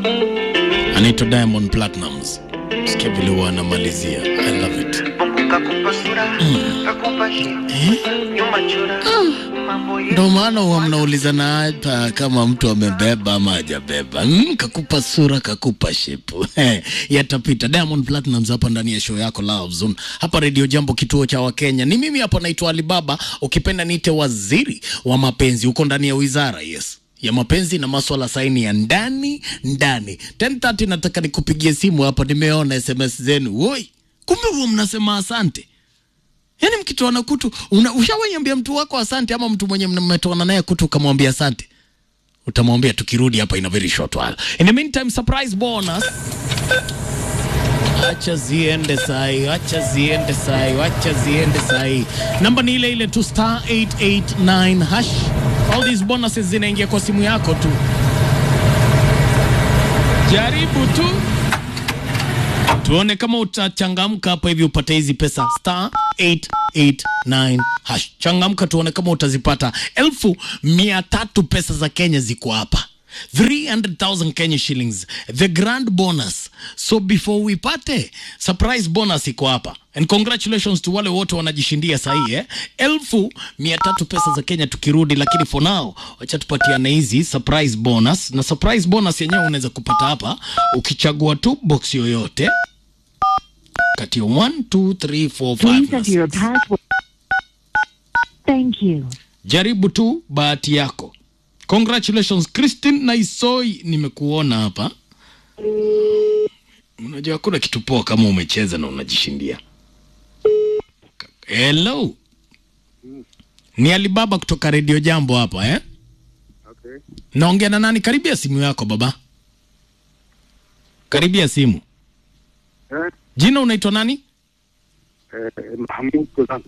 anaitwa Diamond Platnumz. Sikia vile huwa anamalizia. I love it. Mungu kakupa sura, kakupa shepu, nyuma chora, mambo yetu Ndo maana huwa mnaulizana hapa kama mtu amebeba ama hajabeba. Mm, kakupa sura, kakupa shepu. Yatapita. Diamond Platnumz hapa ndani ya show yako Love Zone. Hapa Radio Jambo kituo cha Wakenya. Ni mimi hapa naitwa Alibaba, ukipenda niite waziri wa mapenzi. Uko ndani ya wizara, yes ya mapenzi na maswala saini ya ndani ndani. 10:30 nataka nikupigie simu hapa, nimeona SMS zenu. Woi, kumbe huwa mnasema asante. Yaani mkitoana kutu, una- ushawaiambia mtu wako asante, ama mtu mwenye mmetoana naye kutu ukamwambia asante, utamwambia tukirudi hapa in a very short while. In the meantime, surprise bonus. Acha ziende sai, acha ziende sai, acha ziende sai. Namba ni ile ile tu star 889 hash. All these bonuses zinaingia kwa simu yako tu. Jaribu tu tuone kama utachangamka hapa hivi upate hizi pesa star 889 hash. Changamka tuone kama utazipata. Elfu mia tatu pesa za Kenya ziko hapa 300,000 Kenya shillings the grand bonus so before we pate surprise bonus iko hapa and congratulations to wale wote wanajishindia sahii eh? elfu mia tatu pesa za Kenya tukirudi, lakini for now wacha tupatiane hizi surprise bonus, na surprise bonus yenyewe unaweza kupata hapa ukichagua tu box yoyote kati ya 1 2 3 4 Please 5 enter your password. Thank you. jaribu tu bahati yako. Congratulations Christine Naisoi, nimekuona hapa. Unajua hakuna kitu poa kama umecheza na unajishindia. Hello, ni Alibaba kutoka Radio Jambo hapa eh? Okay. Naongea na nani? Karibia simu yako baba, karibia simu. Eh, Jina unaitwa nani? eh, Mahmud Kulan.